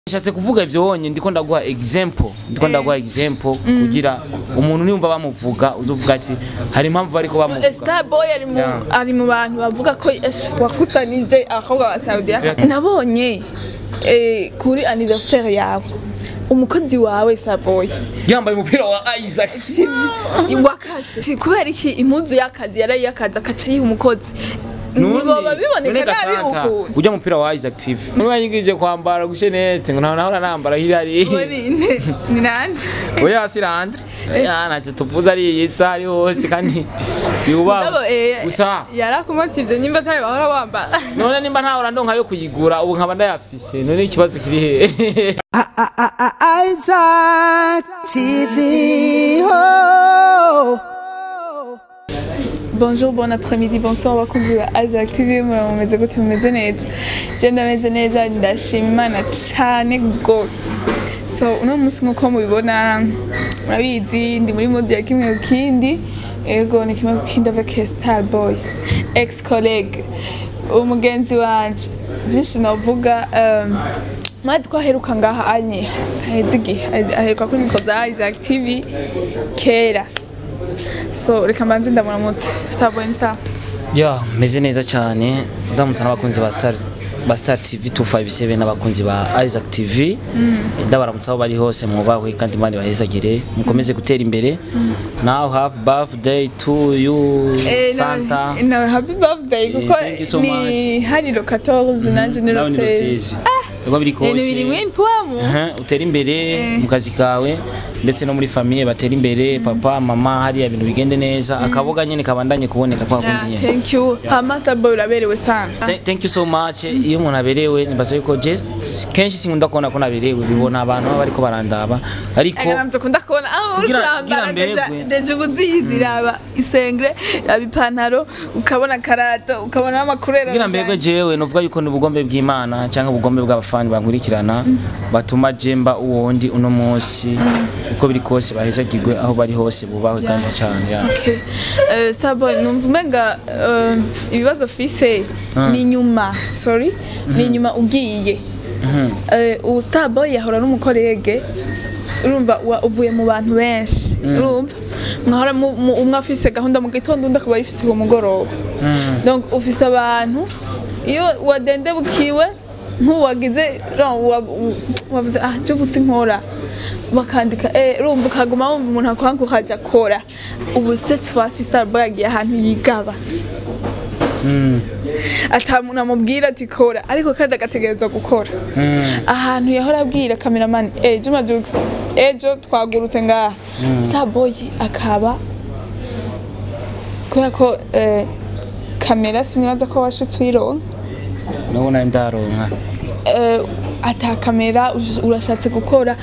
Nshatse kuvuga ivyo wonye ndiko ndaguha example ndiko ndaguha example kugira umuntu niyumva bamuvuga uzovuga ati hari impamvu bariko bamuvuga Starboy ari mu Yeah. ari mu bantu bavuga ko esh, wakusanije abakobwa ba Saudi Yeah. nabonye eh, kuri anniversaire yawe umukozi wawe Starboy yambaye umupira wa Isaac wakazi kubera iki impuzu y'akazi yarayi y'akazi akaca yiha umukozi ntiboba biboneka nabi ukuntu ujya mupira wa Isaac TV niba yigije kwambara gushenete ngo nahora nambara hirari Uwo ni ni- ni nande oya sirandre ya ntacyo tuvuze ari iyi saha ari hose kandi yubaho Mugabo, eh, gusa yarakumotivye nyimba atari bahora wambara none nimba ntahora ndonka yo kuyigura ubu nkaba ndayafise none ikibazo kiri hehe Isaac TV. Oh. Bonjour, bon après-midi, bonsoir abakunzi ba Isaac TV mumeze gute mumeze neza je ndameze neza ndashima imana cane gose so uno munsi nkuko mubibona murabizi ndi muri mode ya kimwe ku kindi ego ni kimwe ku kindi avec Starboy ex collègue umugenzi wanje byinshi novuga um, mwazi ko aheruka ngaha anye aheze igihe aheruka kuri mikro za Isaac TV kera so reka mbanze ndamuramutse Starboy ni sawa ya meze neza cyane ndamutse n'abakunzi ba Star ba Star TV 257 n'abakunzi ba Isaac TV ndabaramutse aho bari hose mwubahwe kandi imana ibahezagire mukomeze gutera imbere now happy birthday to you Eh, Santa na, na happy birthday kuko thank you so ni hariro 14 nanje ni nawe ni rose rusizi uko biri ni biri kose mwimpuamu Aha, utera imbere mu kazi kawe ndetse no muri famiye batera imbere papa mama hariya ibintu bigende neza akaboga nyine kabandanye kuboneka kwa kundi nyine thank you hama Starboy uraberewe sana Th- thank you so much iyo umuntu aberewe nibaza yuko je kenshi sinkunda kubona ko naberewe bibona abantu baba bariko barandaba ariko Aga namto kunda kubona ah uri Kugira- kurambara kugira deja mberwe. deja ubuzizi raba isengre raba ipantaro ukabona karato ukabona n'amakurera kugira mbego jewe novuga yuko ni ubugombe bw'imana cyangwa ubugombe bw'abafani bankurikirana batuma jemba uwondi uno munsi uko biri kose bahezagirwe aho bari hose bubahwe kandi cyane ya. Okay. Uh, Starboy numva umenga uh, ibibazo fise ni nyuma sorry ni nyuma ugiye uh, ubu Starboy yahora n'umukorege urumva wa- uvuye mu bantu benshi urumva mwahora mu- mu- umwe afise gahunda mu gitondo undi akaba yifise ku mugoroba donc ufise abantu iyo wadendebukiwe nk'uwagize no, wa- u- wavuze ah je gusa nkora bakandika eh urumva ukaguma wumva umuntu akwanga ukaja kora ubu cette fois Starboy yagiye ahantu yigaba ata muntu amubwira ati kora ariko kandi agategerezwa gukora ahantu yahora abwira cameraman eh Juma Jux ejo twagurutse ngaha Starboy akaba kubera ko eh, kamera sinibaza ko washitse uyironka nabona ndaronka eh, ata kamera ush- urashatse gukora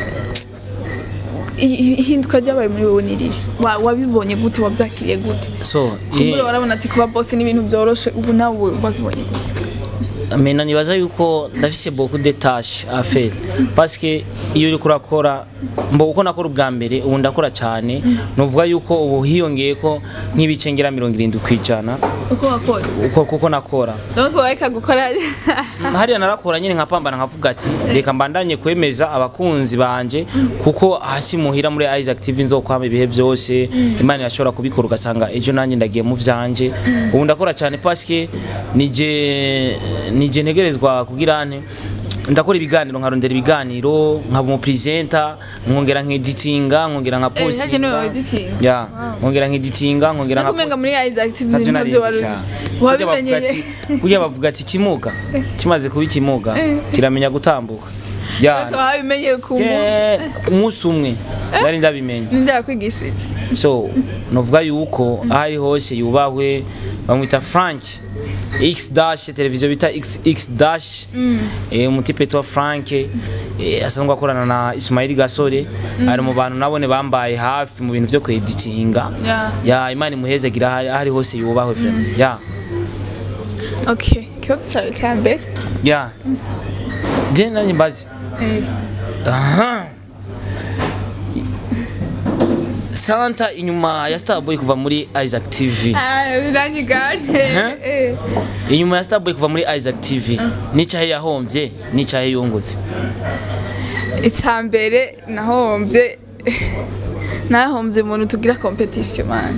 I- i- ihinduka ryabaye muri wowe nirihe Wa- wabibonye gute wabyakiriye gute so kumbura warabona ati kuba boss ni ibintu byoroshe ubu nawe wabibonye gute mena nibaza yuko ndafise beaucoup de tâches à faire parce que iyo uriko urakora mbo uko nakora ubwa mbere ubu ndakora cyane nuvuga yuko ubu hiyongeye ko nk'ibice ngera mirongo irindwi ku ijana uko wakora uko kuko nakora donc wareka gukora hariya narakora nyine nkapambana nkavuga ati reka mbandanye kwemeza abakunzi banje kuko hasi muhira muri Isaac TV nzokwama ibihe byose imana irashobora kubikora ugasanga ejo nanjye ndagiye mu vyanje ubu ndakora cyane parce que nije nije ntegerezwa kugira nte ndakora ibiganiro nkarondera ibiganiro nkaba umupresenta nkongera nkeditinga nkongera nka Eh, hakenewe postinga editing. ya nkongera nkeditinga nkongera nka nakumenga muri Isaac TV navyo ntabyo narinzi wari cyane Kurya bavuga wabimenyeye ati- kurya bavuga ati kimuga kimaze kuba ikimuga kiramenya gutambuka ya ariko wabimenyeye ku muntu ke- umunsi umwe nari ndabimenye ninde yakwigishije so novuga yuko aho ari hose yubahwe bamwita frank x dash televiziyo bita x, x dash eh, umutipe twa frank eh, asanzwe akorana na ismail gasore ari mu bantu nabone bambaye hafi mu bintu byo kweditinga Yeah. ya imana imuhezagira aho ari- aho ari hose yubahwe vraiment. ya okay ikibazo cyawe cya mbere ya je nanjye mbazi Eh, aha santa inyuma ya starboy kuva muri isaac tv biranyigane inyuma ya starboy kuva muri isaac tv n'icahe yahombye n'icahe yungutse icya mbere nahombye nahombye umuntu tugira kompetisiyo mani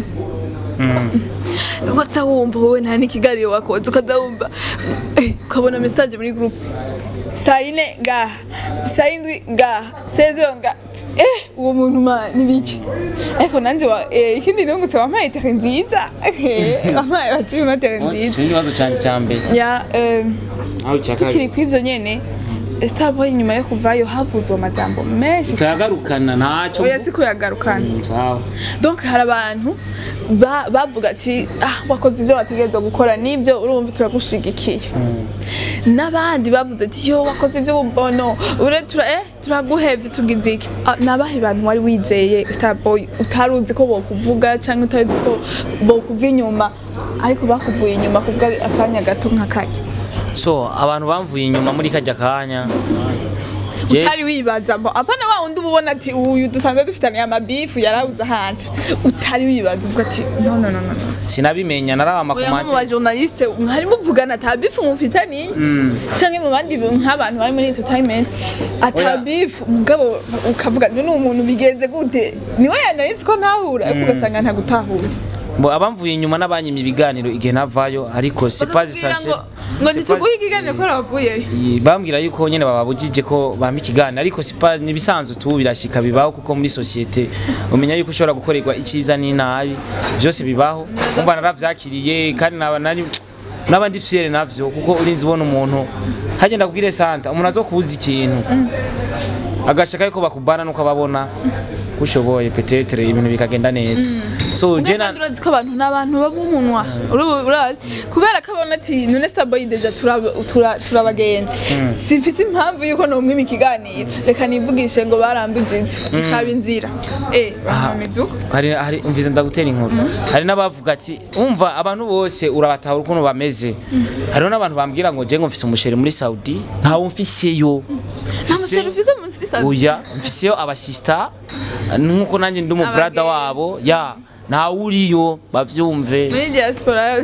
ukaza wumva wowe nta n'ikiganiro wakoze ukaza wumva eh, ukabona mesaje muri gurupe saa yine ngaha saa yindwi ngaha sezo ngaha eh uwo muntu ma nibiki ariko nanjye wa eh, ikindi nungutse wampaye tere nziza Eh, wampaye waciyemo tere nziza ikibazo cyanjye cya mbere ya eh, aho cya tukiri kabiri kw'ivyo nyene Starboy nyuma yo kuvayo havuzwe amajambo menshi cyane turagarukana ntacyo oya si kuyagarukana sawa donc hari abantu ba- bavuga ati ah wakoze ibyo wategerezwa gukora n'ibyo urumva turagushigikiye n'abandi bavuze ati yo wakoze iby'ububono ure tura eh turaguhevye tugize iki Ah, nabahe bantu wari wizeye Starboy utari uzi ko bokuvuga cyangwa utari uzi ko bokuva inyuma ariko bakuvuye inyuma kubwa akanya gato nk'akanya so abantu bamvuye inyuma muri kajya kanya Jess- utari wibaza ngo apana wa wundi uba ubona ati uyu dusanzwe dufitaniye amabifu yarabuze ahanje utari wibaza uvuga ati no no no no sinabimenya naraba oya nko mu amakomati bajournaliste mwari muvugana ata bifu mufitaniye canke mu bandi bi- nk'abantu bari muri entertainment ata Oya. bifu mugabo ukavuga ni umuntu bigenze gute niwe yanaritse ko ntahura ariko ugasanga ntagutahura Bo abamvuye inyuma n'abanyimye ibiganiro igihe navayo ariko c'est pas Bakakubwira essentiel ngo ngo ntituguhe ikiganiro ko wavuyeyo Iyi- bambwira yuko nyene bababujije ko bampa ikiganiro ariko c'est pas nibisanzwe tu birashika bibaho kuko muri societe umenya yuko ushobora gukorerwa iciza n'inabi byose bibaho umva naravyakiriye kandi naba nari n'abandi fiere navyo kuko urinzi ubona umuntu hagenda kubwire santa umuntu azokubuza ikintu agashaka yuko bakubana nuko ababona ushoboye petetre ibintu bikagenda neza so je na kandi urazi ko abantu ni abantu b'umunwa Uru- urazi kubera ko abona ati none starboy deja turaba- tura- turabagenzi simfise impamvu yuko nomwima ikiganiro reka nivugishe ngo barambije iki ikaba inzira eh bamamize uko hari hari umvize ndagutera inkuru hari n'abavuga ati umva abantu bose urabatahura ukuntu bameze hariho n'abantu bambwira ngo je ngo mfise umusheri muri Saudi ntawe mfiseyo nta musore ufise munsi y'isabune oya mfiseyo abasista nkuko nanjye ndi umu brother Abagenzi. wabo ya ntawe uriyo bavyumve muri diaspora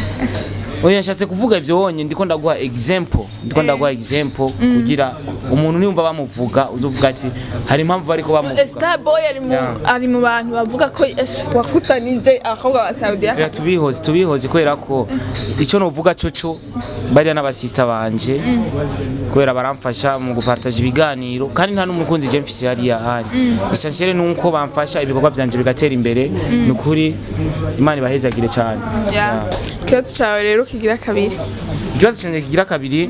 oya nshatse kuvuga ivyo wonye ndiko ndaguha example ndiko ndaguha example kugira umuntu niyumva bamuvuga uzovuga ati hari impamvu bariko bamuvuga starboy ari mu Yeah. ari mu bantu bavuga ko esh, wakusanije abakobwa ba Saudi Oya, tubihoze tubihoze kubera ko icyo novuga coco bariya n'abasista banje kubera baramfasha mu gupartaje ibiganiro kandi nta n'umukunzi je mfise hariya hanya essentiel nuko bamfasha ibikorwa vyanje bigatera imbere ni ukuri imana ibahezagire cyane Yeah. ikibazo cawe rero kigira kabiri ikibazo cyanjye kigira kabiri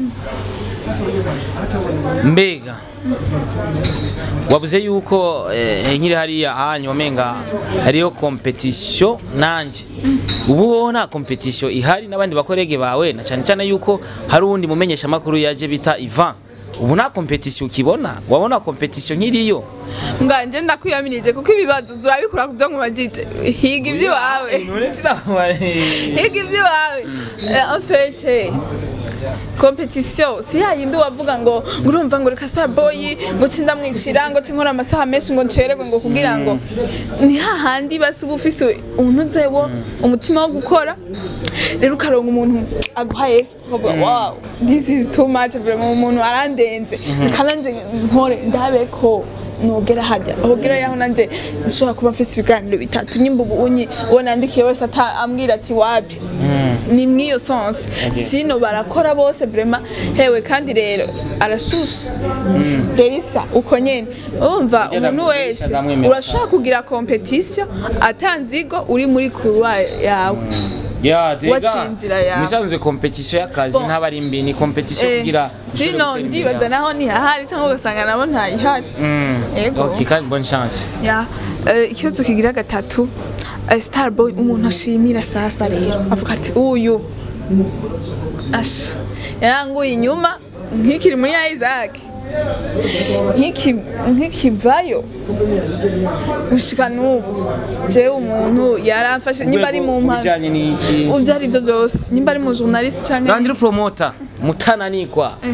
mbega wavuze yuko eh, nkiri hariya hanyu wamenga hariyo competition nanje ubu hoho nta competition ihari n'abandi bakorege bawe na cyane cyane yuko hari uwundi mumenyesha makuru yaje bita Ivan ubu nta competition ukibona wabona competition nkiriyo nganje ndakwiyamirije kuko ibibazo turabikura ku byo nkubajije higa iby'iwawe higa iby'iwawe Eh, en fait eh, competition si yayindi wavuga ngo ngo urumva ngo reka starboy ngo cindamwicira ngo cinkora amasaha menshi ngo ncererwe ngo kugira ngo ni hahandi basi uba ufise umuntu wo umutima wo gukora rero ukaronga umuntu aguha yesu ukavuga wow this is too much vraiment umuntu arandenze reka nanje nkore ndabe ko nogera hajya ahogera yaho nanje nshobora kuba mfise ibiganiro bitatu nyimba ubu unyi uwo nandikiye wese ata- ambwira ati wapi ni mw'iyo sense sino barakora bose vraiment hewe kandi rero arashusha derisa uko nyene urumva Ugenda umuntu muri wese Derisa ndamwemera urashobora kugira competition atanzigo uri muri couloir yawe ya Waciye inzira yawe. musanzwe competition y'akazi Bon. ntaba ari mbi ni competition Eh, kugira ushobore sino gutera imbere ndibaza yawe. naho ntihahari cyangwa ugasanga nabo ntayihari Mm. Yego. Okay, kandi bonne chance ya eh, ikibazo kigira gatatu eh, starboy umuntu ashimira sasa rero avuga ati uyu asha yaranguye inyuma nk'ikiri muri isaac nk'iki- nk'ikivayo gushika n'ubu jewe umuntu yaramfashe nyimba ari mu mpamvu bijanye n'iki ivyo ari byo byose nyimba ari mu journaliste canke Kandi uri promoter mutananikwa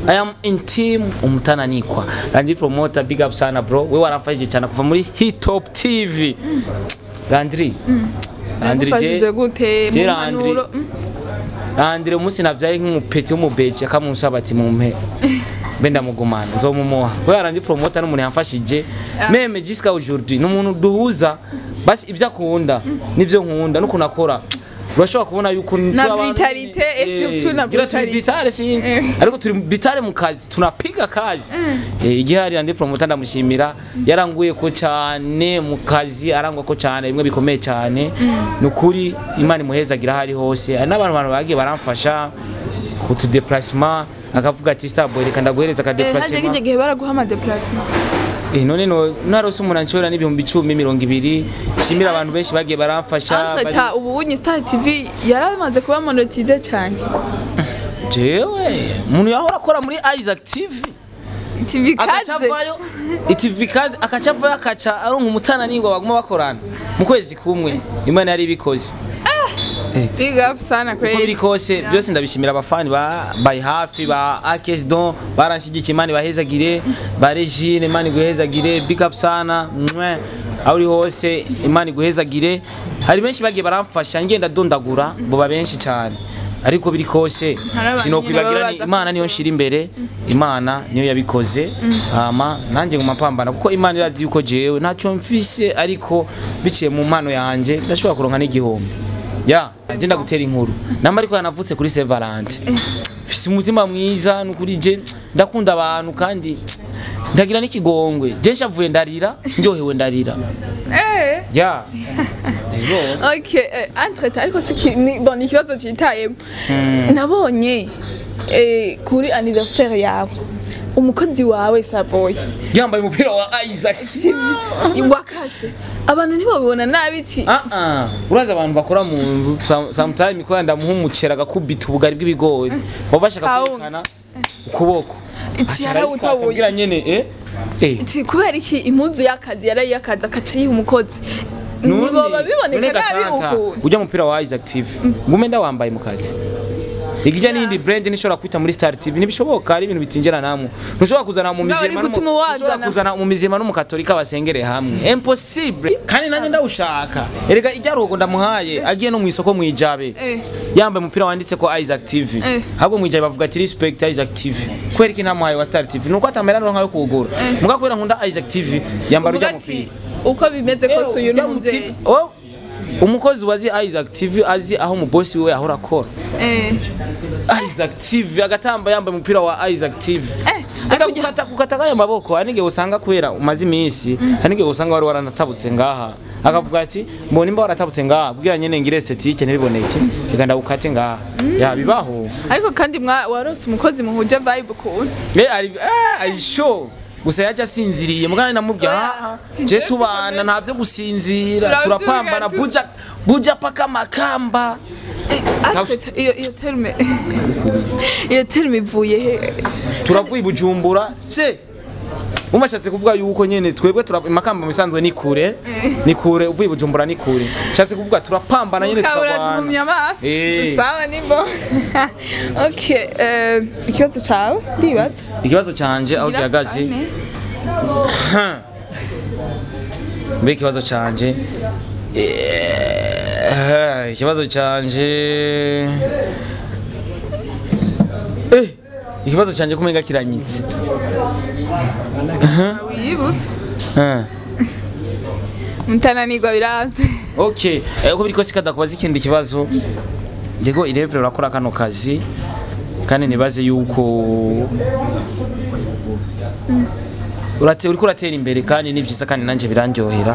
I am in team umutananikwa Landry promoter big up sana bro we waramfashije cyane kuva muri Hit Top TV Landry Landry je ufashije gute mu je Landry mpanuro Mm. Landry umunsi navyaye nk'umupeti w'umubeji akamunsaba ati mumpe mbe ndamugumana nzomumuha we Landry promoter n'umuntu yamfashije meme jusqu'à aujourd'hui n'umuntu duhuza basi ibyo akunda nivyo nkunda n'ukuntu akora urashobora kubona yuko Na turi abantu- brutalite, et Eh, surtout na ngira turi brutalite. bitare sinzi Eh. ariko turi bitare mu kazi tunapiga kazi Eh, igihari andi promoter ndamushimira yaranguye ko cyane mu kazi arangwa ko cyane bimwe bikomeye cyane nukuri imana imuhezagira hari hose hari n'abantu bantu bagiye baramfasha ku tu déplacement akavuga ati starboy reka ndaguhereza ka Eh, hajya déplacement kijya gihe baraguha ama déplacement Eh, none no narose umuntu anshora n'ibihumbi icumi mirongo ibiri shimira abantu benshi bagiye baramfasha bari- Amfata ubu unyi Star TV yaramaze kuba monetize cyane jewe umuntu yahora akora muri Isaac TV TV kaze agacavayo itv kazi akacavayo akaca aronka umutana n'ingwa baguma bakorana mu kwezi kumwe imana yari ibikoze big up sana uko biri kweli kose byose ndabishimira abafani ba bayi hafi ba akes don baranshigikiye imana ibahezagire ba regine imana iguhezagire big up sana mwe aho uri hose imana iguhezagire hari benshi bagiye baramfasha ngenda dondagura boba benshi cyane ariko biri kose Hari abantu sinokwibagira nyine ni baba imana baza niyo nshira imbere imana niyo yabikoze hama nanjye nguma mpambana kuko imana irazi yuko jewe ntacyo mfise ariko biciye mu mpano yanjye ndashobora kuronka n'igihombo ya je ndagutera inkuru namba ariko yanavutse kuri Saint Valentin mfise umutima mwiza nukuri je ndakunda abantu kandi ndagira n'ikigongwe je nshavuye ndarira ndyohewe ndarira eh ya Ego. okay eh, entre ariko siki ni bon ni ikibazo cyitayemo nabonye eh, kuri anniversaire yawe umukozi wawe Starboy yambaye umupira wa Isaac wakase abantu ntibabibona nabi iki Ah ah uraza abantu bakora mu nzu some- sometime ko ndamuha umucera agakubita ubugari bw'ibigori baba bashaka Kawunga. kwerekana ukuboko Iki Aca arabikata yarawutabuye. kugira nyene eh eh Ati, kubera iki impuzu y'akazi yarayiyakaza akaca yiha umukozi None- ntiboba biboneka none nabi Gasanta, ukuntu ujya mupira wa Isaac TV ngume ndawambaye mu kazi igijya n'indi brand nishobora kwita muri Star TV ntibishoboka ari ibintu bitinjira namwe ntushobora kuzana mu Ngaho mizima uri gutuma n'umu- wazana. ntushobora kuzana mu mizima n'umukatolika basengere hamwe impossible kandi nanjye ndawushaka erega ijyarugo ndamuhaye agiye no mu isoko mu ijabe Eh. yambaye umupira wanditse ko Isaac TV Eh. ahubwo mu ijabe bavuga ati respect Isaac TV kubera iki ntamuhaye wa Star TV nuko atamera no nkayo kuwugura muga kubera nkunda Isaac TV yambara uvuga ujya ati mupira uko bimeze kose uyu ni Ujya umubyeyi muti- Oh, umukozi wazi Isaac TV azi aho umubosi wiwe ahora akora Eh. Isaac TV agatamba yambaye umupira wa Isaac TV Eh, Aka ariko ujya- gukata gukata kaya maboko hari n'igihe usanga kubera umaze iminsi hari n'igihe usanga wari waranatabutse ngaha akavuga ati mbona imba waratabutse ngaha kugira nyene ngire esthétique ntibiboneke reka ndagukate ngaha ya bibaho ariko kandi mwa warose umukozi muhuje vibe ukuntu Eh, ari eh, ari show gusa yaje asinziriye mugana namubwiye Oya, ah si je Jesse tubana Kagame. ntavyo gusinzira Turavyuka turapambana tu- buja buja paka makamba Afite iyo iyo terme iyo terme ivuye he turavuye i bujumbura vye umashatse kuvuga yuko nyene twebwe tura makamba misanzwe ni kure ni kure uvuye i bujumbura ni kure nshatse kuvuga turapambana nyene ukabura tukagwana duhumya amaso Eh. sawa nibo okay eh, ikibazo cawe ndibaza ikibazo canje aho Gira gihagaze ane. mbe ikibazo canje eh, ikibazo canje eh, ikibazo canje kumenga kiranyitse wiyibutse Eh. mutananirwa biranze okay eh, uko biri kose kadakubaza ikindi kibazo ndego irevure urakora kano kazi kandi nibaze yuko urate uriko uratera imbere kandi ni byiza kandi nanjye birandyohera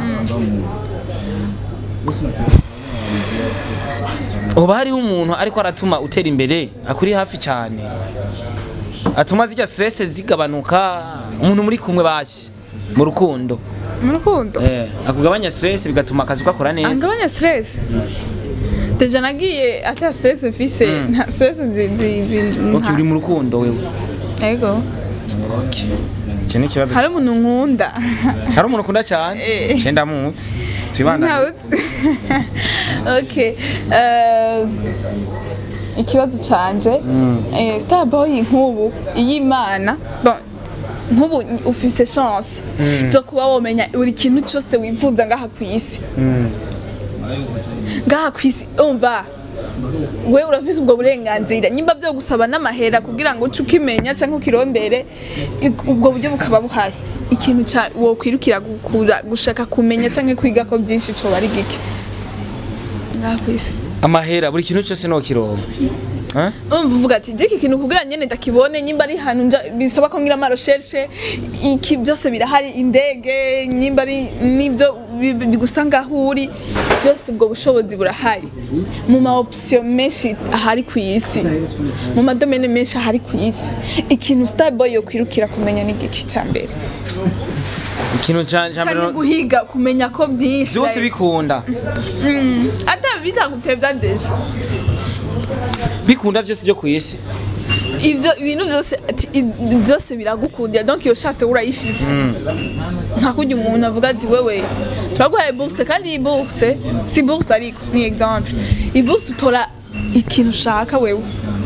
uba hariho umuntu ariko aratuma utera imbere akuri hafi cyane atuma zijya stress zigabanuka umuntu muri kumwe bashye mu rukundo mu rukundo eh akugabanya stress bigatuma akazi gakora neza angabanya stress deja nagiye ata stress mfise nta stress nzi nzi nzi okay uri mu rukundo wewe ego okay icyo ni ikibazo hari umuntu nkunda hari umuntu ukunda cyane Eh. cyenda munsi tubandane ntawuzi okay eh, ikibazo canje eh, starboy nk'ubu iy'imana bon nk'ubu ufise chance zo kuba womenya buri kintu cyose wifuza ngaha ku isi ngaha ku isi umva we urafise ubwo burenganzira nyimba byo gusaba n'amahera kugira ngo uce ukimenya cyangwa ukirondere ik- ubwo buryo bukaba buhari ikintu ca wokwirukira gukura gushaka kumenya cyangwa kwiga ko byinshi coba ari gike ngaha ku isi amahera buri kintu cyose no kironka Eh? umva uvuga ati jiki kintu kugira nyene ndakibone nyimba ari hantu nja bisaba ko ngira ama recherche iki byose birahari indege nyimba ari nivyo bi- bi- bigusa ngaho uri byose ubwo bushobozi burahari mu ma option menshi ahari ku isi mu madomene menshi ahari ku isi ikintu starboy yo kwirukira kumenya ni giki ca mbere ikintu ca ca mbere cyangwa no- guhiga kumenya ko byinshi byose like- bikunda ata bitagutevya deja bikunda byose byo ku isi ivyo ibintu byose ati, i- byose biragukundira donc iyo chance urayifise nka kurya umuntu avuga ati wewe turaguhaye bourse kandi iyi bourse si bourse ariko ni exemple iyi bourse utora ikintu ushaka wewe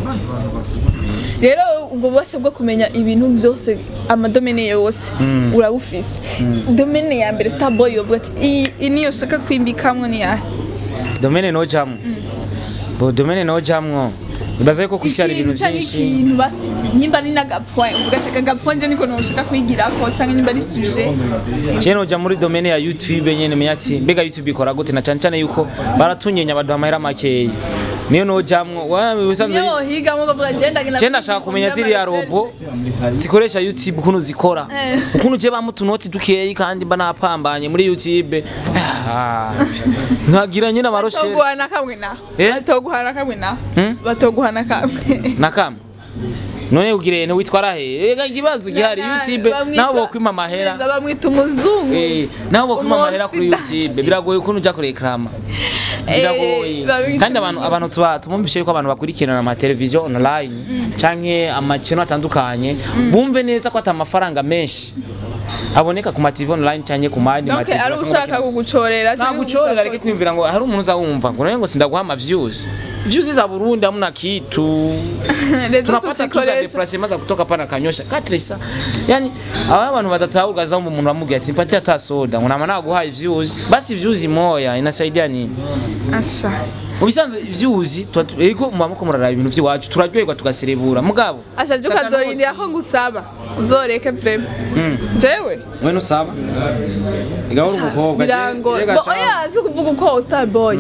rero ubwo bubasha bwo kumenya ibintu byose amadomene yose urabufise domene ya mbere starboy yovuga ati iyi iyi niyo ushaka kwimbikamwo ni yahe domene no jamwe bo domene no jamwe ibaza yuko ku isi hari ibintu cyangwa byinshi ikintu basi nyimba ari n'agapoint uvuga ati aka gapoint nje niko nushaka kwigirako cyangwa nyimba ari sujet je noja muri domene ya youtube nyene menya ati mbega youtube ikora gute na cyane cyane yuko baratunyenya baduha amahera makeyi niyo nojamwo wa bisanzwe niyo wohigamo ukavuga ngenda ngenda je ndashaka kumenya ziriya robo zikoresha youtube ukuntu zikora Eh. ukuntu je bamutunoti dukeyi kandi mba napambanye muri youtube Ah, nkagira nyine amaroshe batoguhana kamwe na Eh? batoguhana kamwe na Hmm? batoguhana kamwe nakama none ugire nti witwara he ega ikibazo gihari youtube Bamwita- naho bokwima amahera Neza, bamwita umuzungu Eh, naho bokwima amahera kuri Umosida. youtube biragoye ukuntu uja kureklama Eh, biragoye babita kandi abantu abantu tuba tumumvishe yuko abantu bakurikirana ama televiziyo online canke amakino atandukanye bumve neza ko ata amafaranga menshi aboneka ku ma TV online canke ku mandi ma donc TV ari basanga ushaka bakina- kugucorera nta gucorera ariko kwimvira ngo hari umuntu uza wumva ngo none ngo sindaguha ama views views za Burundi hamna kitu tunapata tu za deplacement za kutoka pana kanyosha katrisa yani aba abantu badatahurwa za umuntu amubwira ati mpatie hata soda ngo nama naguhaye views basi views moya inasaidia nini asha ubisanzwe views tuba tu- ego muba muko muraraba ibintu vy'iwacu turaryoherwa tugaserebura mugabo asha je ukazorindira ko ngusaba uzoreke prema jewe we nusaba igahora umukobwa birango bo oya si kuvuga uko starboy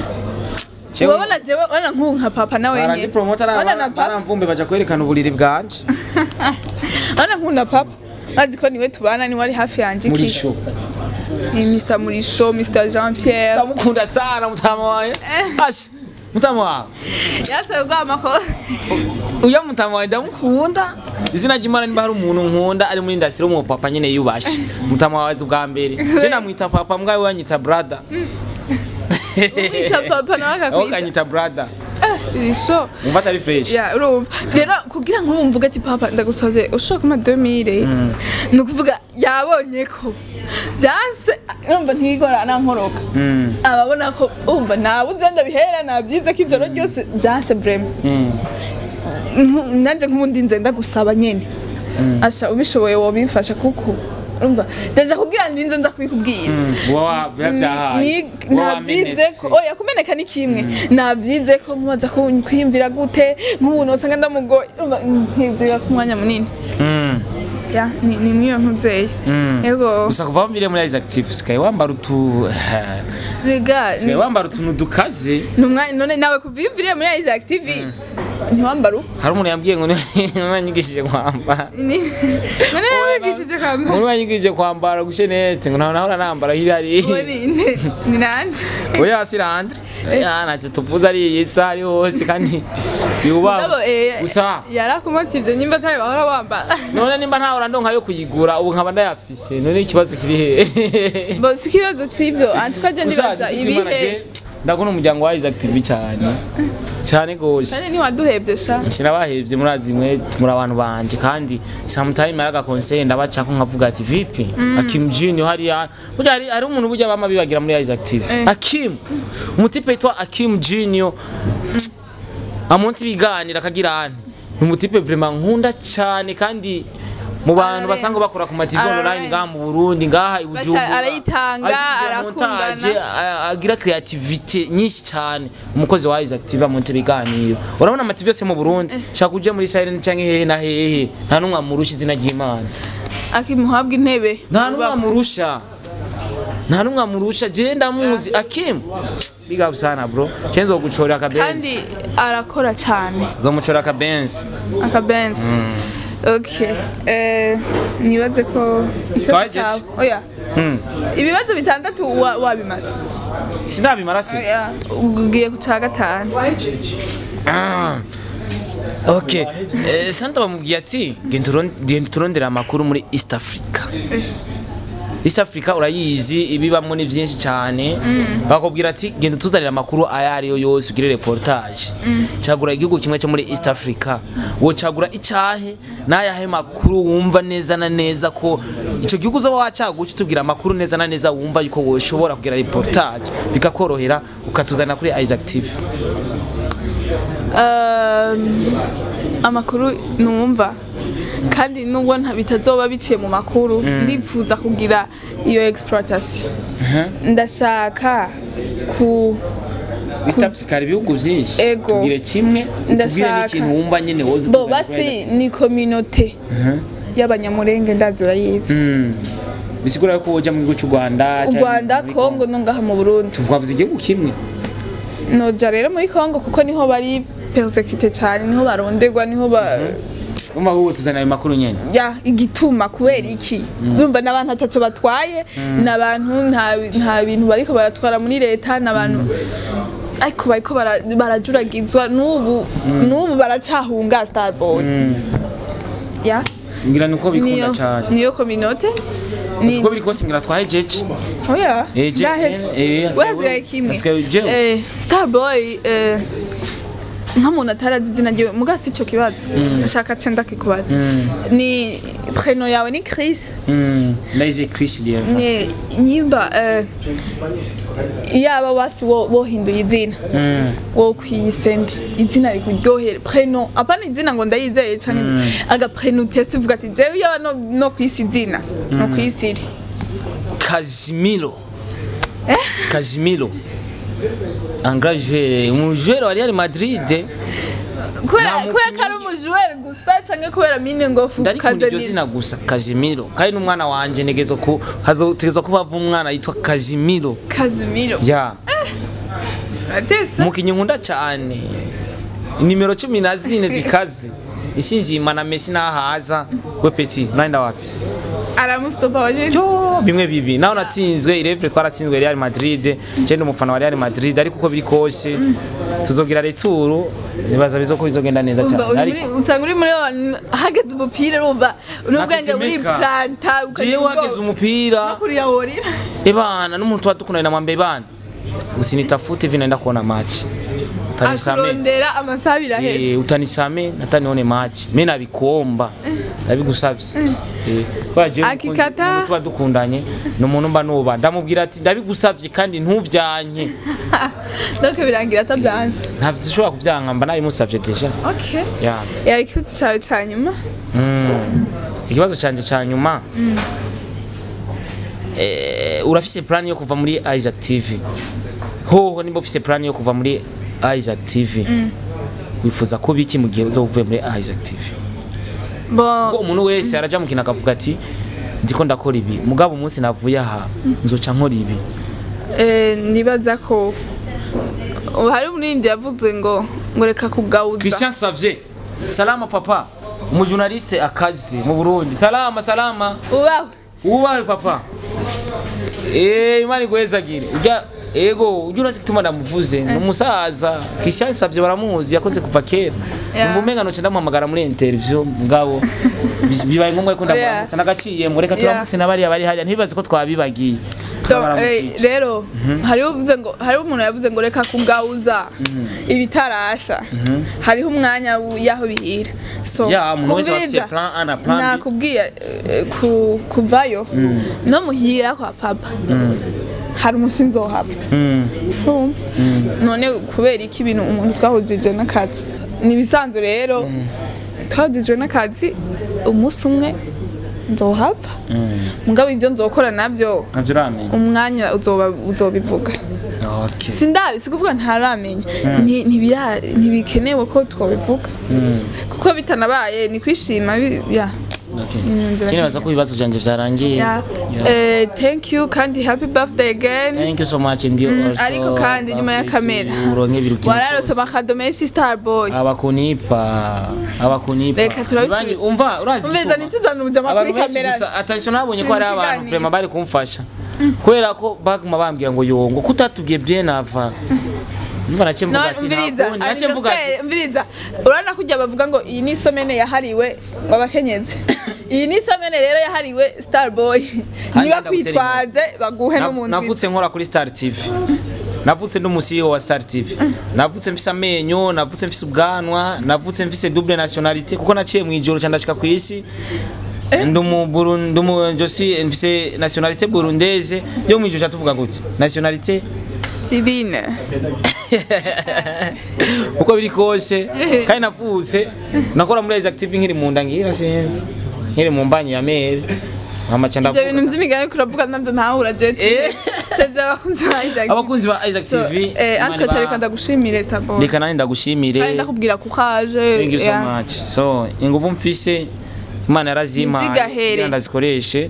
urabona jewe urabona nk'ubu nka papa nawe barangi nyene promoter urabona na papa baramvumbe baja kwerekana uburiri bwanje urabona nk'ubu na papa bazi ko niwe tubana niwe ari hafi yanje muri iki show Eh, Mr Murisho Mr Jean Pierre ndamukunda sana mutama wawe ashi mutama wawe yasabe gwama ko uya mutama wawe ndamukunda izina ry'imana niba hari umuntu nkunda ari muri industry wo mu papa nyene yubashe mutama wawe azi ubwa mbere je namwita papa mbwa we wanyita brother umwita papa nawe aho akakwita kanyita brother Murisho umva atari fresh ya urumva rero kugira ngo umvuge ati papa ndagusavye ushobora kuma 2000 ni ukuvuga yabonye ko byase urumva ntigora nankoroka Mm, ababona ko umva nabuze ndabihera nabyize ko ijoro ryose byase vraiment mm. Nku- nanje nk'ubundi nze ndagusaba nyene asha ubishoboye wobimfasha kuko umva ndaje kugira ndinze nza kubikubwira Wa- biba vyahaye. Ni- Wa nabyize ko wamenetse. oya kumeneka ni kimwe nabyize ko nkubaza ko kwiyumvira gute nk'umuntu wasanga ndamugoye urumva nkiziga ku mwanya munini Mm, ya ni ni mwiyo nkuzeye mm. yego gusa kuva wambiriye muri Isaac TV sikaye wambara utu rega sikaye wambara utuntu dukaze ni umwanya none nawe kuviyumviriye muri Isaac TV ntiwambara uko hari umuntu yambwiye ngo niwe wanyigishije kwambara Ni- none yabigishije kambara umuntu wanyigishije kwambara gushenete ngo ntawe nahora nambara hirari uwo ni ni- ni nande oya sirandre ya ntacyo tuvuze ari iyi saha ari hose kandi yubaho Ndabo, eh, gusa yarakumotivye nyimba atari bahora wambara none nimba ntahora ndonka yo kuyigura ubu nkaba ndayafise none ikibazo kiri hehe bo si ikibazo c'ivyo antuka je gusa ndibaza Imana ibihe je ndakunda umuryango wa Isaac TV cyane cyane gose kandi ntiwaduhevye sha sinabahevye murazi mwe muri abantu banje kandi sometime araga conseil ndabacako nkavuga ati vipi Akim Junior hariya burya hari hari umuntu burya bama bibagira muri Isaac TV Eh. Akim umutipe yitwa Akim Junior amunsi biganira akagira ane ni umutipe vraiment nkunda cyane kandi mu bantu Ararenze. basanga bakora ku mativi online Ararenze. ngaha mu Burundi ngaha i Bujumbura arayitanga, agira arakundana. montage, a- agira creativity nyinshi cyane umukozi wa Isaac TV amunsi biganiro urabona amativi yose mu Burundi shaka uje muri silent cyangwa hehe na hehe nta numwe amurusha izina ry'Imana akimuhabwa intebe nta numwe amurusha nta numwe amurusha je ndamuzi akim big up sana bro chenzo guchora akabenzi kandi arakora cyane zomuchora akabenzi akabenzi okay eh nibaze ko ikibazo Twaje cyawe iki? oya Hmm. ibibazo bitandatu wa- wabimaze sindabimara se oya ugiye ku cya gatanu Ah. Okay. Eh, Santa bamubwiye ati genda uron- genda turondera amakuru muri East Africa. East Africa urayizi ibibamwo ni byinshi cyane bakubwira ati genda tuzanira amakuru ayo ari yo yose ugire reportage cagura igihugu kimwe cyo muri East Africa wo cagura icyahe n'ayahe makuru wumva neza na neza ko icyo gihugu uzoba wacaguca utubwira amakuru neza na neza wumva yuko woshobora kugira reportage bikakorohera ukatuzanira kuri Isaac TV Um, amakuru numva kandi nubwo nta bitazoba biciye mu makuru ndifuza kugira iyo exploitation ndashaka ku East Africa hari ibihugu byinshi Ego. tubwire kimwe utubwire Ndashaka. n'ikintu wumva nyine woza bo utuzanira basi kuri Isaac ni communauté y'abanyamurenge ndazi urayizi Mm. bisigura ko woja mu gihugu cy'u Rwanda u canke rwanda muri kongo no ngaha mu burundi tuvuga igihugu kimwe noja rero muri kongo kuko niho bari persekute cyane niho baronderwa niho ba umva wowe tuzanira ayo makuru nyene ya igituma kubera iki urumva n'abantu ataco batwaye n'abantu nta nta bintu bariko baratwara muri leta n'abantu ariko bariko bara- barajuragizwa n'ubu n'ubu baracyahunga starboy ya ngira nuko bikunda niyo cyane niyo communauté ni uko biri kose ngira twahejeje oya Eh, je- sindaheze eh, hasigaye wasigaye wewe. kimwe Hasigaye jewe. Eh, starboy eh, nk'umuntu atarazi izina ryiwe muga si ico kibazo ashaka ce ndakikubaza ni preno yawe ni chris Mm. Ndaize Chris Lieva ni nyimba eh, yaba wasi wo- wohinduye izina Mm. wo kwiyisende izina rikuryohere preno apana izina ngo ndayizeye canke aga preno utese uvuga ati jewe yaba no, no kwisi izina no kwisi iri Casimiro Casimiro Angajere umujere wa Real Madrid kubera Nta kubera ko ari umujuweri gusa canke kubera mine ngofu ndarikunda iryo kazanira zina gusa Casimiro kandi n'umwana wanje negezo ku hazotegezwa kuba umwana yitwa Casimiro kazimiro ya atese umukinnyi nkunda cyane nimero cumi na zine zikaze ishinzima na Messi nahaza we peti nanda wapi aramustopa wanyene yo bimwe bibi naho natsinzwe irevure twaratsinzwe Real Madrid cyenda umufana wa Real Madrid ariko uko biri kose tuzogira retour nibaza bizo ko bizogenda neza Umva, cyane uri ariko muri- usanga uri muri abantu hageze umupira urumva n'ubwenge buri Natetemeka. planta jewe hageze umupira kuriya worira ebana n'umuntu tuba dukundana na mwambe bana usinitafute hivi naenda kuona match utanisame akurondera amasaha abiri ahera Eh, utanisame hata nione match mimi nabikuomba nabigusavye Eh, kubera jewe umukunzi- Akikata. umuntu tuba dukundanye ni umuntu mba nuba ndamubwira ati ndabigusavye kandi ntuvyanke donc birangira atabyanze ntabwo ushobora kuvyanka mba nabimusavye deja okay ya ya ikibazo cyawe cya nyuma Mm. ikibazo canje ca nyuma eh, urafise plan yo kuva muri Isaac TV hoho nimba ufise plan yo kuva muri Isaac TV wifuza kuba iki mu gihe uzovuye muri Isaac TV bon ko umuntu wese araja mu kintu akavuga ati ndiko ndakora ibi mugabo umunsi navuye aha nzoca nkora ibi eh, nibaza ko ubu hari umuririmbyi yavuze ngo ngo reka kugawuza Christian Savye salama papa umujournaliste akazi mu Burundi salama salama ubawe ubahe papa eh imana igwezagire ujya ego ujya urazi gituma ndamuvuze ni umusaza Christian Savye baramuzi yakoze kuva kera Yeah. umva umenga noce ndamuhamagara muri interview ngabo bi- bibaye ngombwa ko ndamuramutsa nagaciye mureka turamutse n'abariya bari hariya ntibibaze ko twabibagiye turabaramukije. rero hariho uvuze ngo hariho umuntu yavuze ngo reka kugauza ibitarasha hariho umwanya w- y'aho bihira so Ya, umuntu wese aba afise kumviriza, plan A na plan B. nakubwiye eh, ku- kuvayo no muhira kwa papa hari umusi nzohava Mm. Urumva? none kubera iki ibintu umuntu twahujije n'akazi ni ibisanzwe rero twahujije n'akazi umunsi umwe nzohava mugabo ibyo nzokora nabyo navyo uramenya umwanya uzoba uzobivuga okay sindabi si kuvuga ntaramenya Nti- ntibira- ntibikenewe ko twobivuga kuko bitanabaye ni kwishima bi- ya okay Imyumvire. kinibaza ko ibibazo vyanje vyarangiye Ya. Yeah. Eh, thank you kandi happy birthday again thank you so much ndi Mm, also ariko kandi nyuma ya birthday to kamera you, uronke biruki wararose amakado menshi starboy abakunipa abakunipa Reka turabisubi- Ibanyi- umva urazi umviriza igituma? ntituzane umujama kuri abantu benshi kamera gusa attention nabonye ko Turi hari mu abantu kiganiro. vraiment bari kumfasha kubera ko baguma bambwira ngo yongo kutatubwiye bien avant umva nace mvuga none ati umviriza ntakundi nace mvuga ati anniversaire umviriza urabona kujya bavuga ngo iyi ni isomene yahariwe ngo abakenyezi iyi ni isomene rero yahariwe starboy niba kwitwaze baguhe Nav- n'umuntu navutse nkora kuri Star TV navutse ndi umusiyo wa Star TV navutse mfise amenyo navutse mfise ubwanwa navutse mfise double nationalité kuko naciye mu ijoro cyane ndashika ku isi ndi mu Burundi ndi mu josi mfise nationalité burundaise yo mu ijoro cyatuvuga gute nationalité divine uko biri kose kandi navutse nakora muri Isaac TV nkiri mu nda ngira sinzi nkiri mu mbanyi ya mere nkamaca ibyo ndavuga bintu by'imigani kuravuga nabyo ntahura je Eh. seze abakunzi ba Isaac abakunzi ba Isaac So, TV eh, Imana antwe iba- tareka ndagushimire starboy reka nanjye ndagushimire kandi ndakubwira ko ukaje Thank you so yeah. much. So, inguvu mfise Imana yarazima Ntizigahere. kugira ndazikoreshe.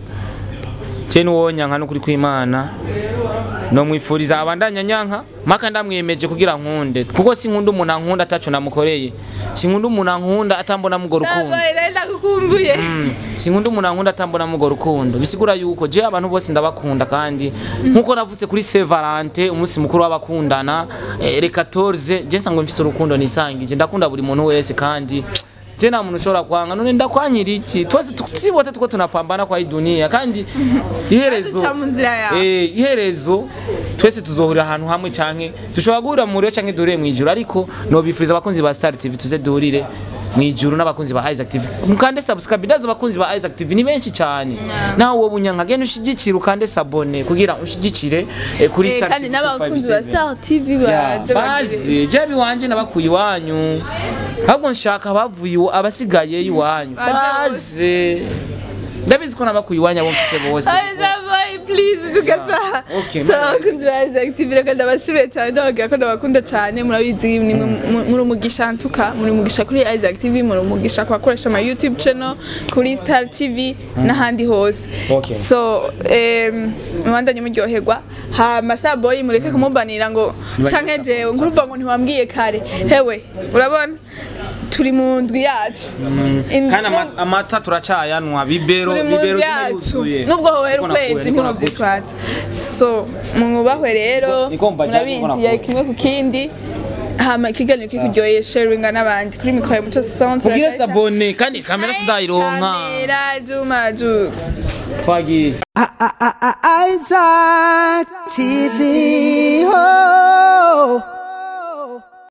Je nuwonya nka nukuri kw'Imana. No mwifuriza abandanya nyanka maka ndamwiyemeje kugira nkunde kuko sinkunda umuntu ankunda ataco namukoreye sinkunda umuntu ankunda atambona mugo rukundo Starboy rero ndagukumbuye Mm, sinkunda umuntu ankunda atambona mugo rukundo bisigura yuko je abantu bose ndabakunda kandi nkuko navutse kuri Saint Valentin umunsi mukuru w'abakundana eh, le 14 je nsanga mfise urukundo nisangije ndakunda buri muntu wese kandi je nta muntu ushobora kwanga none ndakwanyira iki twese tusibote tuko tunapambana kwa hii dunia kandi iherezo Duca mu nzira yawe. eh iherezo twese tuzohurira ahantu hamwe canke dushobora guhurira mu rero canke duhure mw'ijuru ariko nobifuriza abakunzi ba Star TV tuze duhurire mw'ijuru n'abakunzi ba Isaac TV mukande subscribe ndaza abakunzi ba Isaac TV ni benshi cyane nawe wowe bunyanka genda ushigikire ukande sabone kugira ushigikire eh, kuri Eh, Star kandi TV n'abakunzi ba 257. Star TV Ya, baje bagire- bazi jebi wanje nabakuye iwanyu ahubwo nshaka abavuye iwa- abasigaye iwanyu Baze baze ndabizi ko nabakuye iwanyu abo mfise bose Ay, Starboy, please tugaza okay, so man. abakunzi ba Isaac TV reka ndabashimiye cyane ndababwira ko ndabakunda cyane murabizi ni mwe- mu- muri umugisha ntuka muri umugisha kuri Isaac TV muri umugisha ku bakoresha ama YouTube channel kuri Star TV n'ahandi hose Okay. so em, mubandanye muryoherwa hama Starboy mureke kumubanira ngo canke jewe nkuruva ngo ntiwambwiye kare hewe urabona turi mu ndwi yacu In- kandi ama- amata turacayanwa bibero turi mu bibero ndwi yacu biruzuye nubwo hohera Niko nakuye, ukwezi niko nakuye. ntimubyitwaza so mwubahwe rero Niko mbaje, niko murabizi nakuye. ya kimwe ku kindi hama ikiganiro kikuryoheye sharinga n'abandi kuri mikoro ya muco sonse ubwire sabone kandi kamera sindayironka kamera juma jux twagiye Isaac TV.